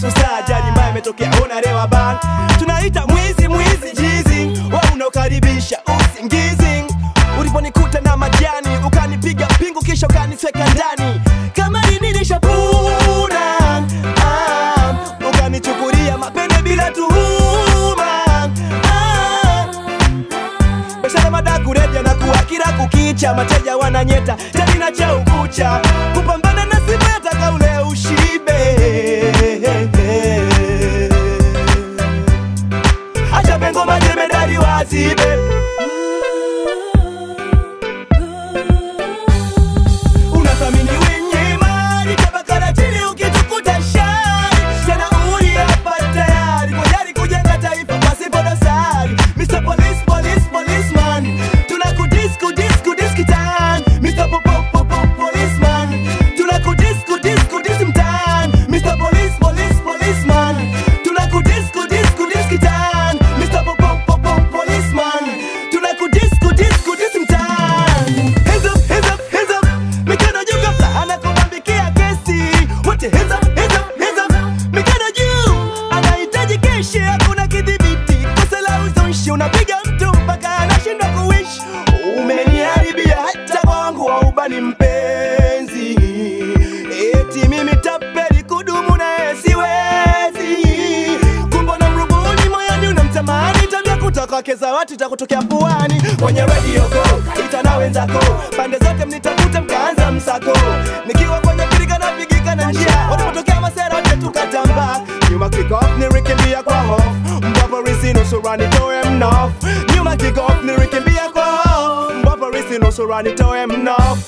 nusu saa ajali mbaya imetokea unarewa ban tunaita mwizi mwizi jizi wa unaokaribisha usingizi uliponikuta na majani ukanipiga pingu kisha ukanisweka ndani kama nilishapuna ah, ukanichukulia mapende bila tuhuma ah, Biashara madaku reja na kuwa kila kukicha, mateja wananyeta tena cha ukucha, kupambana na simu yataka ule ushibe. Acha pengo majemedari wazibe, unathamini wenye mali, tabakara chini ukitukuta shari, tena uli hapa tayari kwa jari kujenga taifa pasipo dosari. Mr. Police, Police, Policeman, tunakudisco disco diskitan. Mr. Po- Po- Po- Po- Policeman, tunakudisco disco dismtan. Mr. Police, Police, Policeman, tunakudisco disco diskitan. Mr. Po- Po- Po- Po- Policeman, tunakudisco disco dismtan. Hands up, hands up, hands up, mikono juu kabla anakubambikia kesi. Wote hands up, hands up, hands up, mikono juu. Anahitaji keshi, hakuna kidhibiti. Kosa la uzushi, unapiga mtu mpaka anashindwa kuishi. Umeniharibia hata kwangu wa ubani mpenzi. Eti mimi tapeli kudumu naye siwezi. Kumbe na mrubuni moyoni unamtamani tabia kutoka keza watu itakutokea puani kwenye radio go ita na wenzako pande zote mnitafuta mkaanza msako nikiwa kwenye pirika napigika na njia walipotokea masera wote tukatamba nyuma kick off nirikimbia kwa hofu mbapo risi nusurani toe mnof nyuma kick off nirikimbia kwa hofu mbapo risi nusurani toe mnof